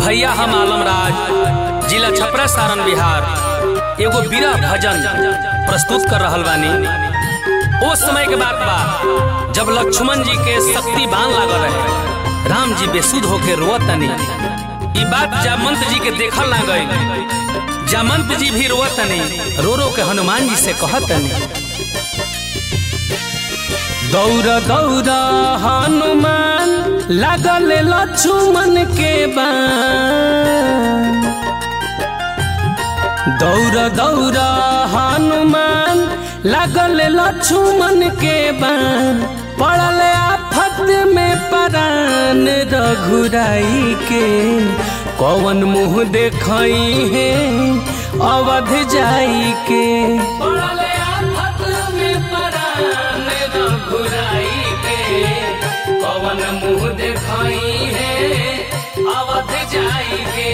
भैया हम आलमराज जिला छपरा सारण बिहार एगो बीरा भजन प्रस्तुत कर रहल बानी ओ समय के बात बा जब लक्ष्मण जी के शक्ति बाण लागल रहे राम जी बेसुध होके रोवतनी ई बात जामंत जी के देखल ना गई जामंत जी भी रोवतनी रो रो के हनुमान जी से कहतनी दौड़ दौड़ हनुमान लागल लक्ष्मण के बाण दौड़ दौड़ हनुमान लागल लक्ष्मण के बाण पड़ल आफत में परान रघुराई के कौन मुँह देखई है अवध जाई के पड़ल आफत में परान रघुराई के कौन मुँह देखई है अवध जाई के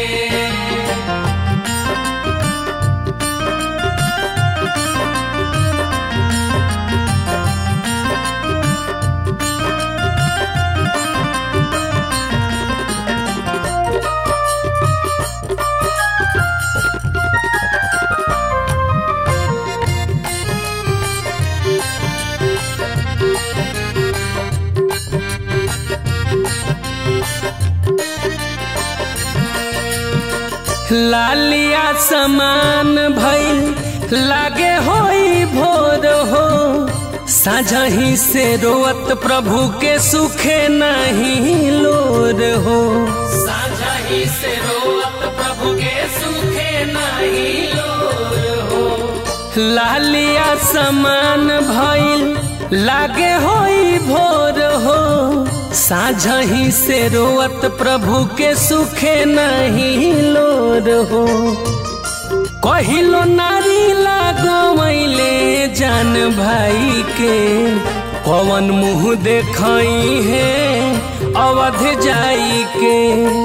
लालिया समान भइल लागे होई भोर हो साझही से रोवत प्रभु के सुखे नहीं लोर हो साझही से रोवत प्रभु के सुखे नहीं लोर हो लालिया समान भइल लागे होई भोर हो साझही से रोवत प्रभु के सुखे नहीं लोर हो कहिलो नारी लागवैले जान भाई के कवन मुँह देखई है अवध जाई के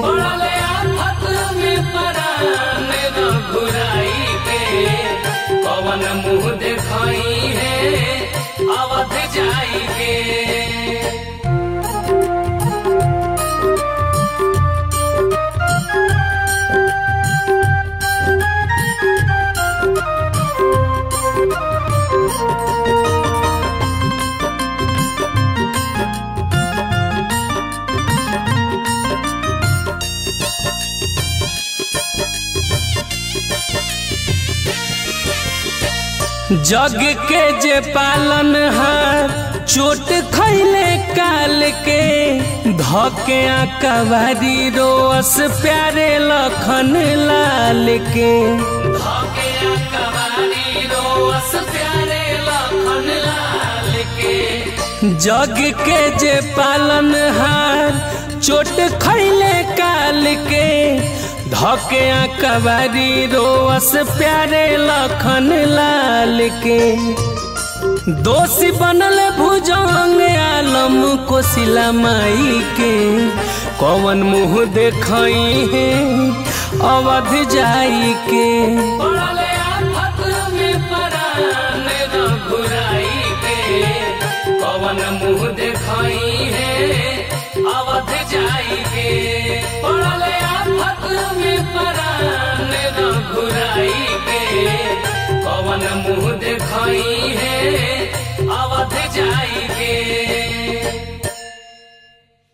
कवन मुँह देखई है अवध जाई के जग के जे पालन हार चोट खैले काल के धके कबारी रोस प्यारे लखन लाल के धके कबारी रोस प्यारे लखन लाल के जग के जे पालन हार चोट खैले काल के धके कबारी रोस प्यारे लखन लाल के दोषी बनल भुजंग आलम कोशिला माई के कौन मुँह देखई है अवध जाई के कौन मुँह देखई है अवध जाई के पड़ल आफत में परान रघुराई के कौन मुँह देखई है